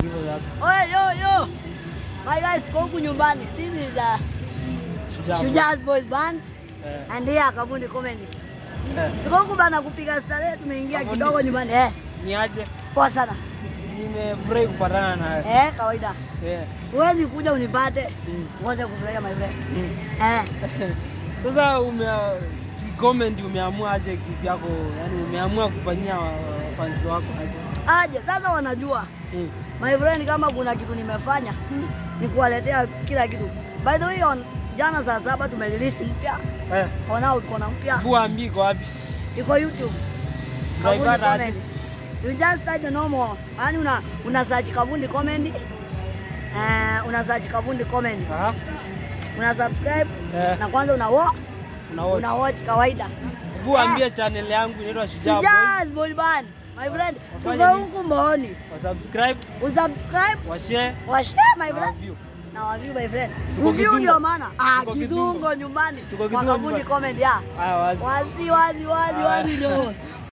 hivyo sasa. Oye, yo, yo. My guys, tuko huku nyumbani. This is uh, Shujaa. Shuja's Boys Band Eh, and here Kavundi Comedy. eh. Tuko huku bana kupiga starehe, tumeingia Kavundi. kidogo nyumbani. Eh, Ni aje? poa sana. Nimefurahi kupatana nawe. Eh, kawaida. Eh. Huwezi kuja unipate. Mm. Ngoja kufurahia my friend. Mm. Eh, Sasa ume comment umeamua aje kivyako? Yaani umeamua kufanyia wa- fans wako aje? aje sasa wanajua. Mm. My friend, kama kuna kitu nimefanya Mm. ni kuwaletea kila kitu. By the way, on jana saa saba tumerelease mpya. Eh. For now tuko na mpya. Buambi iko wapi? iko YouTube. Kavundi Tunaipata aje? Comedy. You just type the normal. Yaani una una search Kavundi Comedy. Eh, una search Kavundi Comedy. Aha. Una subscribe Eh. na kwanza una watch, Una watch. una watch kawaida. Buambie channel yangu inaitwa Shujaa Boys. Sijas Boy Band. My friend, Wafanye tuko nini? huku Mboni. Wa subscribe, Usubscribe, wa share, wa share my na friend. view. Na wa view my friend. Tuko Review Kidungo. ndio maana. Ah, Tuko kidungo Kidungo. nyumbani. Tuko Kwa Kidungo Kavundi nyumbani. Comedy. ah. Haya wazi. Wazi wazi wazi Ah. wazi ndio.